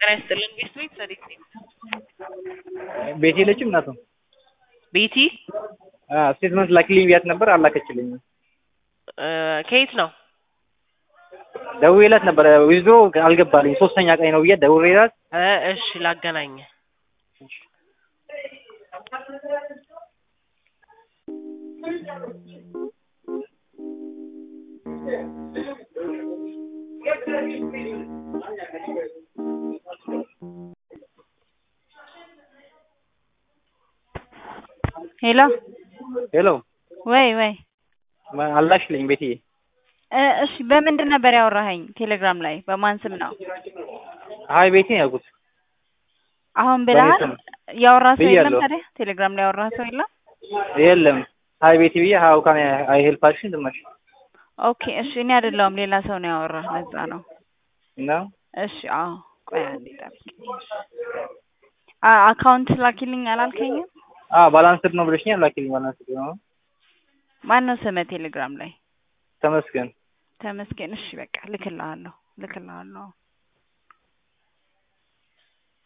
ጤና ይስጥልን ቤት ቤት ሰዲት ነኝ። ቤት የለችም እናቱ ቤቲ ስቴትመንት ላኪልኝ ብያት ነበር አላከችልኝም። እ ከየት ነው? ደውዬላት ነበረ ዊዝድሮ አልገባልኝ ሶስተኛ ቀኝ ነው ብያት ደውዬላት እ እሺ ላገናኘ ሄሎ ሄሎ ወይ ወይ አላክሽልኝ ቤትዬ እ እሺ በምንድን ነበር ያወራኸኝ? ቴሌግራም ላይ በማን ስም ነው? ሀይ ቤቴ ነው ያልኩት አሁን ብለሃል? በእኔ ስም ያወራ ሰው የለም ብያለሁ። ታዲያ? ቴሌግራም ላይ ያወራ ሰው የለም? የለም ሀይ ቤቴ ብዬ ሀው ካን አይ ሄልፕ አክሽን ዝም አልሽ ኦኬ እሺ እኔ አይደለሁም ሌላ ሰው ነው ያወራህ ለዛ ነው። እና እሺ አዎ ቆይ አንዴ ጠብቂኝ። አ አካውንት ላኪልኝ አላልከኝም? አ ባላንስድ ነው ብለሽኛል ላኪልኝ ባላንስድ ነው ማን ነው ስምህ ቴሌግራም ላይ? ተመስገን ተመስገን። እሺ በቃ ልክልሃለሁ ልክልሃለሁ።